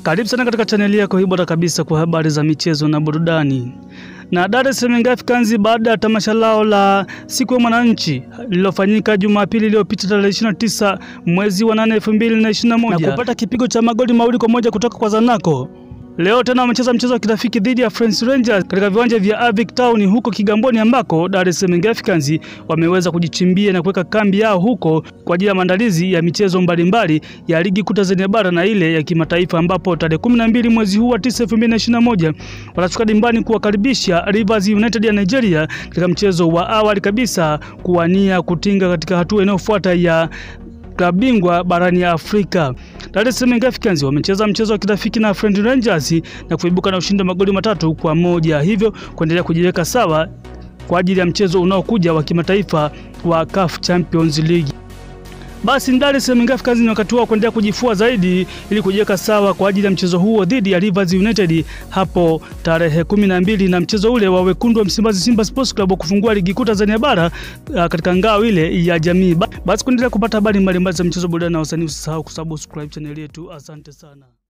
Karibu sana katika chaneli yako hii bora kabisa kwa habari za michezo na burudani. Na Dar es Salaam Young Africans baada ya tamasha lao la siku ya mwananchi lililofanyika Jumapili iliyopita tarehe 29 mwezi wa 8 2021 na kupata kipigo cha magoli mawili kwa moja kutoka kwa Zanaco. Leo tena wamecheza mchezo wa kirafiki dhidi ya Friends Rangers katika viwanja vya Avic Town huko Kigamboni ambako Dar es Salaam Young Africans wameweza kujichimbia na kuweka kambi yao huko kwa ajili ya maandalizi ya michezo mbalimbali ya ligi kuu Tanzania bara na ile ya kimataifa ambapo tarehe 12 mwezi huu wa 9 2021 watashuka dimbani kuwakaribisha Rivers United ya Nigeria katika mchezo wa awali kabisa kuwania kutinga katika hatua inayofuata ya klabu bingwa barani Afrika. Dar es Salaam Young Africans wamecheza mchezo wa kirafiki na Friend Rangers na kuibuka na ushindi wa magoli matatu kwa moja, hivyo kuendelea kujiweka sawa kwa ajili ya mchezo unaokuja wa kimataifa wa CAF Champions League. Basi Dar es Salaam Young Africans ni wakati wao kuendelea kujifua zaidi ili kujiweka sawa kwa ajili ya mchezo huo dhidi ya Rivers United hapo tarehe kumi na mbili na mchezo ule wa wekundu wa Msimbazi Simba Sports Club kufungua ligi kuu Tanzania bara uh, katika ngao ile ya jamii. Basi kuendelea kupata habari mbalimbali za mchezo, burudani na wasanii, usisahau kusubscribe channel yetu. Asante sana.